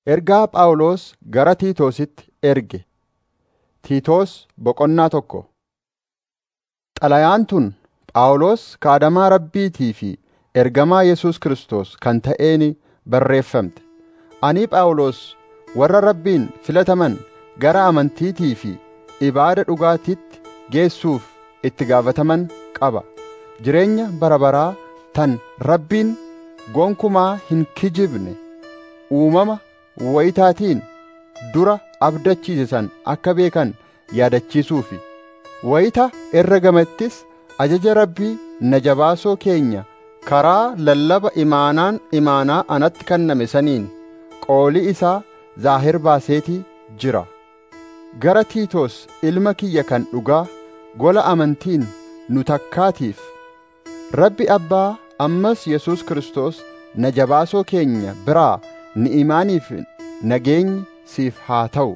Ergaa Phaawulos gara Tiitoositti erge. Tiitoos boqonnaa tokko. Xalayaan tun Phaawulos kaadamaa Rabbiitii fi ergamaa Yesuus Kiristoos kan ta'een barreeffamte. Ani Phaawulos warra Rabbiin filataman gara amantiitii fi ibaada dhugaatiitti geessuuf itti gaafataman qaba. Jireenya bara baraa tan Rabbiin gonkumaa hin kijibne uumama wayitaatiin dura abdachiise san akka beekan yaadachiisuufi. Wayita herregamettis ajaja Rabbii na jabaasoo keenya karaa lallaba imaanaan imaanaa anatti kenname saniin qoolii isaa zaahir baaseetii jira. Gara Tiitoos ilma kiyya kan dhugaa gola amantiin nu takkaatiif Rabbi Abbaa ammas Yesuus Kiristoos na jabaasoo keenya biraa ni'imaaniif nageenyi siif haa ta'u.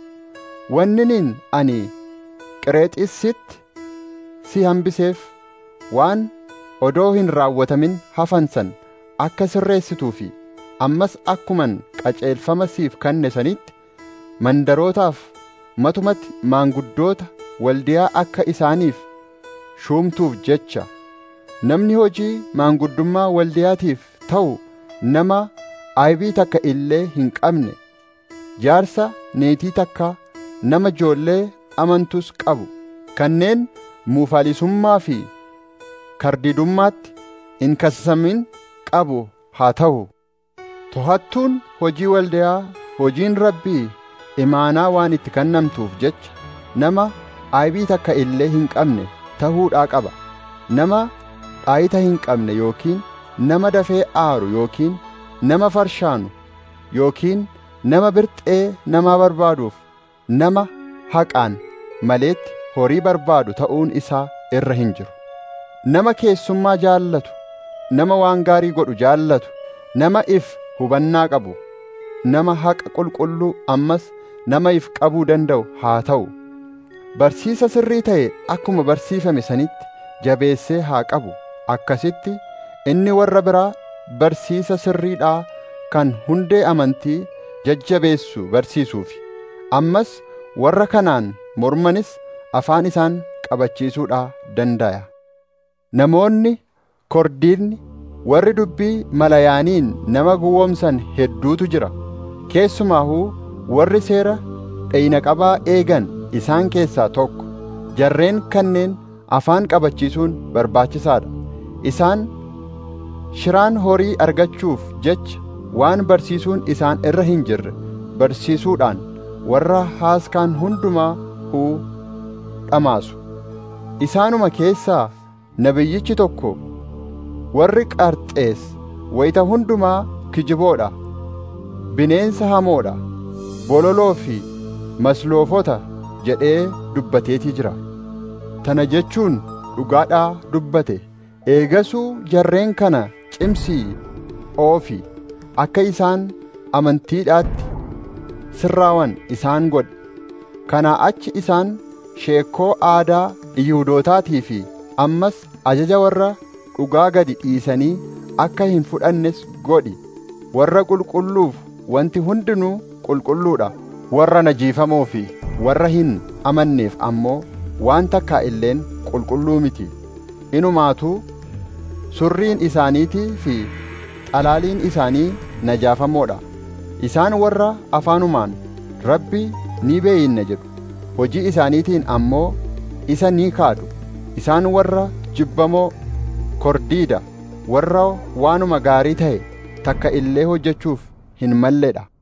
Wanninin ani Qereexiisitti si hambiseef waan odoo hin raawwatamin hafan san akka sirreessituu fi ammas akkuman qaceelfama siif kenne sanitti mandarootaaf matumatti maanguddoota waldiyaa akka isaaniif shuumtuuf jecha namni hojii maanguddummaa waldiyaatiif ta'u nama aybii takka illee hin qabne jaarsa neetii takka nama ijoollee amantus qabu kanneen muufalisummaa fi kardidummaatti hin kasasamin qabu haa ta'u tohattuun hojii waldiyaa hojiin rabbii imaanaa waan itti kennamtuuf jecha nama aybii takka illee hin qabne ta'uudhaa qaba nama dhaayita hin qabne yookiin nama dafee aaru yookiin nama farshaanu yookiin nama birxee namaa barbaaduuf nama haqaan maleetti horii barbaadu ta'uun isaa irra hin jiru. Nama keessummaa jaallatu, nama waan gaarii godhu jaallatu, nama if hubannaa qabu, nama haqa qulqulluu ammas nama if qabuu danda'u haa ta'u. Barsiisa sirrii ta'e akkuma barsiifame sanitti jabeessee haa qabu. Akkasitti inni warra biraa barsiisa sirriidhaa kan hundee amantii jajjabeessu barsiisuufi. Ammas warra kanaan mormanis afaan isaan qabachiisuudhaa danda'a. Namoonni kordiidni warri dubbii malayaaniin nama gowwoomsan hedduutu jira. Keessumaahuu warri seera dheyna qabaa eegan isaan keessaa tokko. Jarreen kanneen afaan qabachiisuun barbaachisaadha. Isaan shiraan horii argachuuf jecha waan barsiisuun isaan irra hin jirre barsiisuudhaan warra haaskaan hundumaa huu dhamaasu. Isaanuma keessaa nabiyyichi tokko warri qarxees wayita hundumaa kijiboodha, bineensa hamoodha, bololoo fi masloofota jedhee dubbateetii jira. Tana jechuun dhugaadhaa dubbate. Eegasuu jarreen kana cimsii oofi akka isaan amantiidhaatti sirraawan isaan godhe. Kanaa achi isaan sheekkoo aadaa Yihudootaatii fi ammas ajaja warra dhugaa gadi dhiisanii akka hin fudhannes godhi. Warra qulqulluuf wanti hundinuu qulqulluudha. Warra najiifamoo fi warra hin amanneef ammoo waan takkaa illeen qulqulluu miti. Inumaatuu surriin isaaniitii fi xalaaliin isaanii najaafamoodha. Isaan warra afaanumaan Rabbi ni beeyinna jedhu. Hojii isaaniitiin ammoo isa ni kaadu. Isaan warra jibbamoo kordiida warra waanuma gaarii ta'e takka illee hojjechuuf hin malledha.